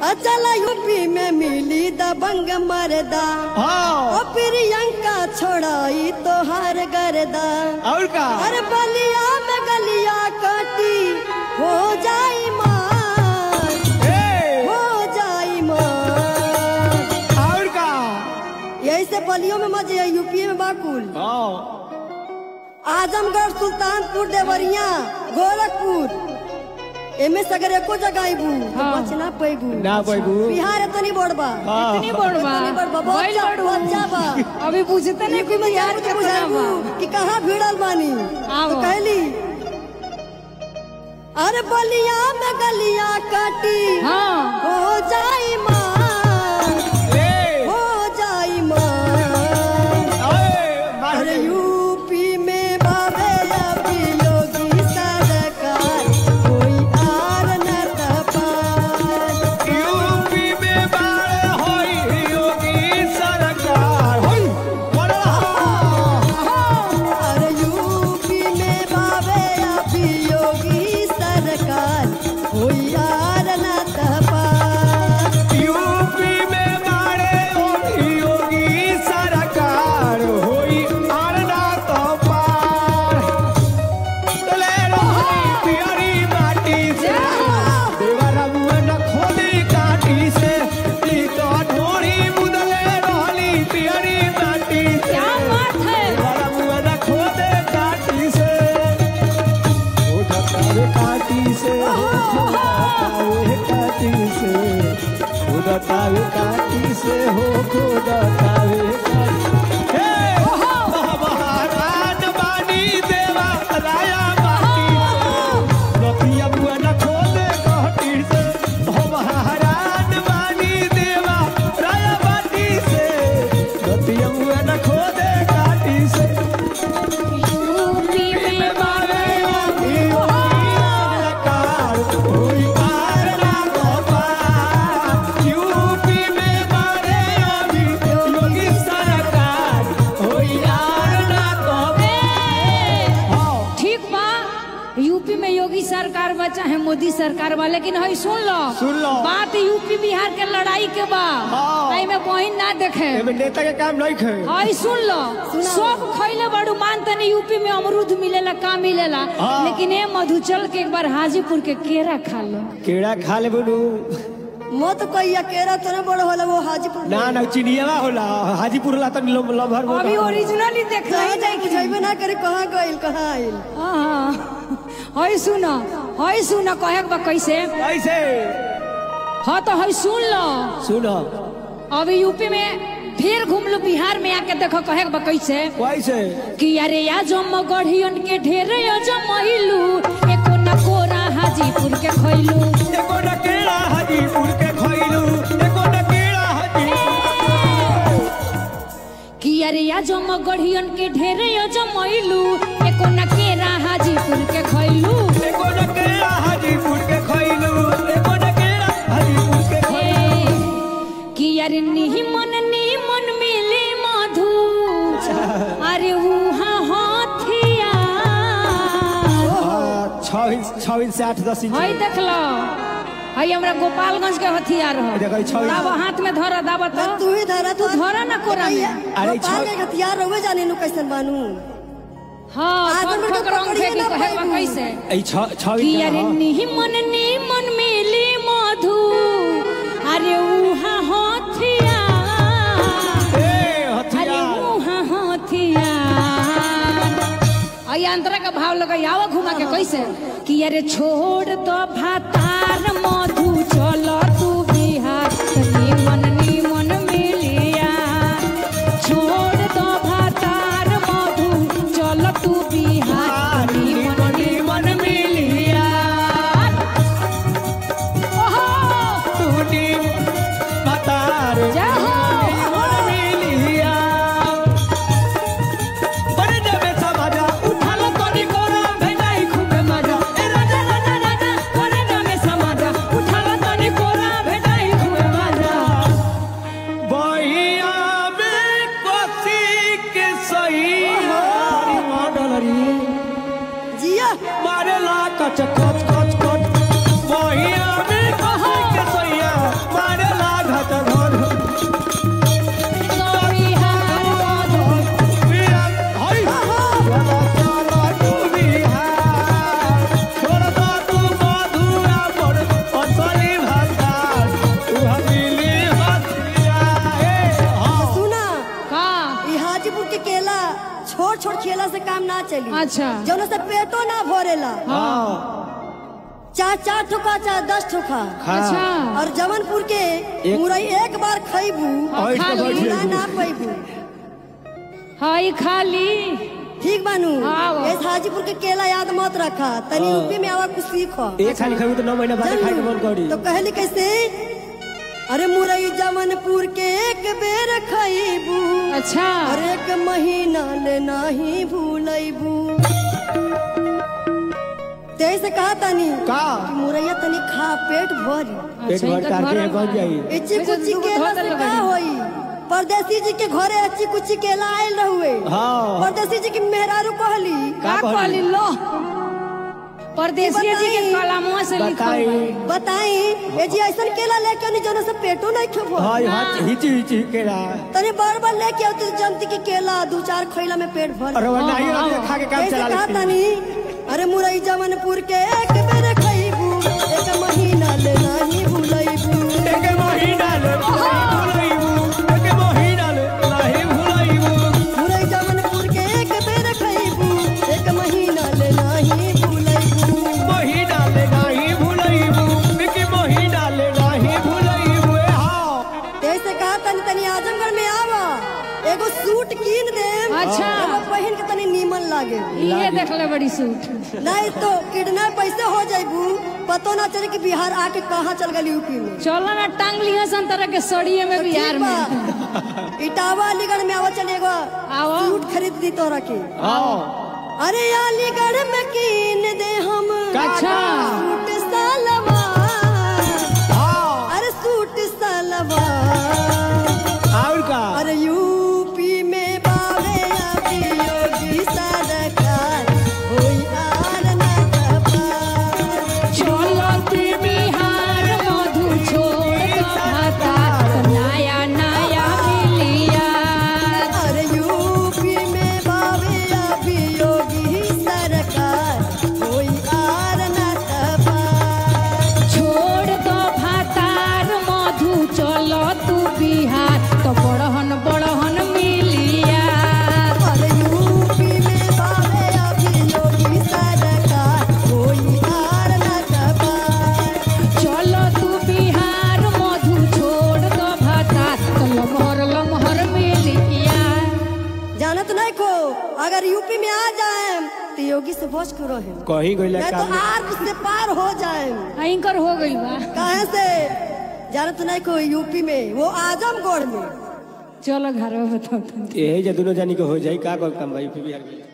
अचल यूपी में मिली दबंग मरदा हाँ ओ प्रियंका छोड़ाई तो हर गर्दा और का हर बलिया में गलिया काटी हो जाई मार ए, हो जाई मार और का यही से बलियों में मजे है यूपी में बाकुल हाँ आजमगढ़ सुल्तानपुर देवरिया गोरखपुर एमे सगर एको जगह आइबू हाँ। बच ना पैबू ना पैबू। बिहार एतनी बड़बा हाँ। इतनी बड़वा इतनी बड़वा, बहुत बैल जा- बड़ू। बहुत जा बा। अभी पूछते नहीं यूपी में बिहार जाकर के बुझाइबू बुझाबू कि कहाँ भिड़ल बानी आओ। तो कहली अरे बलिया में गलिया काटी हाँ हो जाई मार ए, हो जाई मार ए, मार अरे दे। यूपी में बाबे अभी योगी सरकार कोई आर न तपार यूपी में बाढ़ होई योगी सरकार होई बोल रहा अरे यूपी में बाबे अभी योगी सरकार कोई आर न तपार यूपी में बाढ़ होई योगी सरकार होई आरना तो पार चले रोहनी पियरी माटी से देवरा मुअन खोदी काटी से ई तो ढोरी मुदले रोहनी पियरी माटी से क्या बात है देवरा मुअन खोदे काटी से ओ दतावे काटी से ओ दतावे काटी से ओ दतावे काटी से हो खो दतावे काटी हे महाराज बानी देवा राया बाटी लतिया बुआ खोदे काटी से हो महाराज बानी देवा राया बाटी से लतिया बुआ खोदे काटी से यूपी में बाबे ठीक बा यूपी में योगी सरकार बा चाहे मोदी सरकार बा लेकिन हई सुन लो सुन लो। बात यूपी बिहार के लड़ाई के बा हाँ। एमे बहिन ना देखे नेता के काम नहीं खे हई सुन लो सब खैले बड़ू मान तने यूपी में अमरूद मिलेला का मिलेला हाँ। लेकिन ए मधुचल के एक बार हाजीपुर के केरा खा लो केड़ा खा ले बोलू मत कहिया केरा तो बड़ होला वो हाजीपुर ना ना चिनियावा होला हाजीपुर ला तनी लो- लभर बोला। अभी ओरिजिनली देख कहीं जाए बुझेबे ना करे कहाँ गइल कहाँ आइल हई सुन हई सुन कहे के बा कैसे कैसे हाँ तो हई सुन लो सुनो अभी यूपी में फिर घूम लो बिहार में आके देखो कहे के बा कैसे कैसे कि अरे या जम गढ़ियन के ढेरे जमैलू एको न कोरा हाजीपुर के खैलू एको न केड़ा हाजीपुर के खइलू एको न केड़ा हाजी कि अरे या जम गढ़ियन के ढेरे जमैलू एको न केरा हाजीपुर के खैलू एको न केड़ा हाजीपुर के खइलू एको न केड़ा हाजीपुर के खइलू कि अरे निमन निमन मिली मधु अरे उहाँ हाथिया हाँ, छह इंच छह इंच से आठ दस इंच हई देख लो हई हमरा गोपालगंज के हथियार हो देखो, ई छह- दाब हाथ में धरा दाब तो तू ही धरा तू धरा ना कोरा में अरे गोपाल छह- के हथियार रहुए जाने नु कैसन बानू हाँ आदमी ठोक के ठोक रंग पकड़िए फेंकी ना कहे बा पाइबू। कैसे ई छह छह कि इंच अरे हाँ। निमन निमन मिली मधु अरे उहाँ हथिया ए अरे हथियार उहाँ हथिया आई अंतरा का भाव लगा आवा घुमा के कैसे कि अरे छोड़ तो भातार मधु चल तू बिहार निमन निमन मिलिया छोड़ तो भातार मधु चल तू बिहार निमन निमन मिलिया ओहो टूटी मतार जय हो मिलिया बड़े जबे समाजा उठालो तोरी कोरा भेजाई खूबे मजा ए राजा राजा राजा कोरे ना चली अच्छा। जौन से पेटो ना भरेला हाँ चार चार ठोका चाहे दस ठोका हाँ अच्छा और जवनपुर के एक- मुरई एक बार खैबू और इसको खाली। बैठ ना जाइए। ना पैबू हाई खाली ठीक बानू हाँ, वो। इस हाजीपुर के केला याद मत रखा तनी हाँ। यूपी में आवा कुछ सीखो एक खाली खाई तो नौ महीना बाद खाई के मन करी तो कहली कैसे अरे मुरई जवनपुर के एक बेर खैबू अच्छा और एक महीना ले नाही भूलैबू तेईस कहा तनी का कि मुरैया तनी खा पेट भरी पेट अच्छा, भर इनका करके भरल बन बा। जाई इची वैसे कुची दूगो केला धो से देले का बानी। होई परदेसी जी के घरे अच्छी कुची केला आयल रहुए हाँ परदेसी जी की मेहरारू कहली का का कहली लो परदेसी जी के बताई। कलमवा से लिखल बताई बा। बताई ए जी ऐसन केला लेके नहीं जौन से पेटो नहीं खेबो हाँ हाथ हिची हिची के रहा तनी बार बार लेके आते जमती के केला दू चार खैला में पेट भर और वो नहीं हाँ, रहती हाँ। खा के काम कैसे चला कहा लेती तनी अरे मुरई जवनपुर के एक बेर खैबू एक महीना ले नहीं भूलैबू एक महीना ले भुलाइबू एक महीना ले नहीं भुलाइबू मुरई जवनपुर के एक बेर खैबू एक महीना ले नहीं भूलैबू महीना ले नहीं भुलाइबू एक महीना ले नहीं भुलाइबू ए हाँ कैसे कहा तनी तनी आजमगढ़ में आवा एगो सूट कीन दे अच्छा। पहन के तनी नीमन लागे ये देखले बड़ी सूट नहीं तो किडनैप पैसे हो जाइबू पतो ना चले कि बिहार आके कहाँ चल गई यूपी में चलो ना टांग लिया सन तरह के सड़िए में बिहार में में इटावा अलीगढ़ में आवा चलेगा आओ। सूट खरीद दी तोरा के हाँ अरे अलीगढ़ में कीन दे हम अच्छा। सूट सलवार हाँ अरे सूट सलवार और का अरे यूपी में बावे अभी योगी सरकार होई आर ना कपार चलो तू बिहार मधु छोड़ दो भाता नया नया मिलिया अरे यूपी में बावे अभी योगी सरकार होई आर ना कपार छोड़ दो भातार मधु चलो तू बिहार तो बड़हन बड़हन मिलिया अरे यूपी में बावे अभी योगी सरकार होई आर ना कपार चलो तू बिहार मधु छोड़ दो भातार तो लमहर लमहर मिलिया जानत नहीं को अगर यूपी में आ जाए तो योगी से बच के रहे कहीं गइला नहीं काम तो आर्क से पार हो जाए एंकर हो गई बा कहे से जानत नहीं को यूपी में वो आजमगढ़ में चलो घर में बताओ तनी। यही जे दोनों जानी के हो जाई का कर काम भाई बिहार में